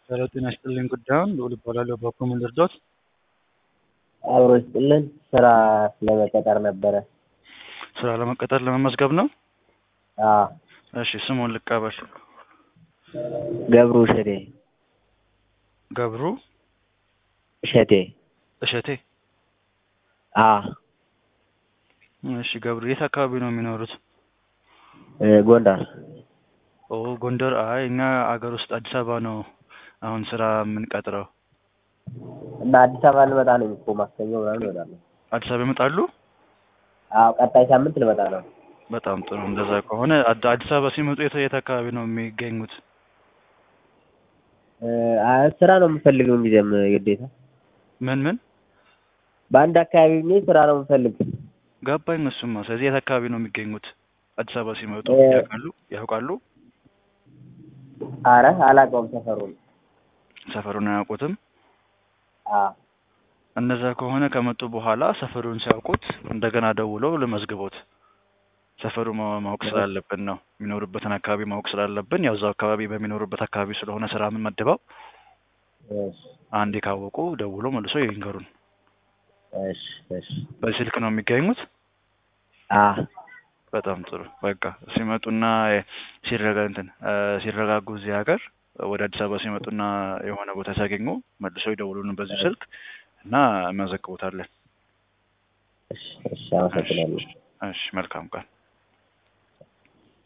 ሄሎ ጤና ይስጥልኝ ጉዳዩን ልዑል እባላለሁ በኩል ልርዶት አብሮ ይስጥልን ስራ ለመቀጠር ነበረ። ስራ ለመቀጠር ለመመዝገብ ነው አዎ እሺ ስሙን ልቀበል ገብሩ እሸቴ ገብሩ እሸቴ እሸቴ አዎ እሺ ገብሩ የት አካባቢ ነው የሚኖሩት እ ጎንደር ኦ ጎንደር አይ እኛ አገር ውስጥ አዲስ አበባ ነው አሁን ስራ የምንቀጥረው እና አዲስ አበባ ልመጣ ነው እኮ ማክሰኞ ምናምን እመጣለሁ። አዲስ አበባ ይመጣሉ አዎ ቀጣይ ሳምንት ልመጣ ነው። በጣም ጥሩ እንደዛ ከሆነ አድ- አዲስ አበባ ሲመጡ የት የት አካባቢ ነው የሚገኙት እ አ- ስራ ነው የምፈልገው ጊዜም ግዴታ ምን ምን በአንድ አካባቢ ሆኜ ስራ ነው የምፈልግ። ገባኝ እሱማ ስለዚህ የት አካባቢ ነው የሚገኙት አዲስ አበባ ሲመጡ እ- ያውቃሉ ያውቃሉ አረ አላውቀውም ሰፈሩን። ሰፈሩን አያውቁትም አዎ እነዛ ከሆነ ከመጡ በኋላ ሰፈሩን ሲያውቁት እንደገና ደውለው ልመዝግቦት ሰፈሩ ማ- ማወቅ ስላለብን ነው የሚኖሩበትን አካባቢ ማወቅ ስላለብን ያው እዛው አካባቢ በሚኖሩበት አካባቢ ስለሆነ ስራ የምንመድበው እሺ አንዴ ካወቁ ደውሎ መልሶ ይንገሩን እሺ እሺ በዚህ ስልክ ነው የሚገኙት አዎ በጣም ጥሩ በቃ ሲመጡና የ- ሲረጋ እንትን እ ሲረጋጉ እዚህ ሀገር ወደ አዲስ አበባ ሲመጡና የሆነ ቦታ ሲያገኙ መልሶ ይደውሉን በዚህ ስልክ እና እናዘግቦታለን እሺ እሺ አመሰግናለሁ። እሺ መልካም ቀን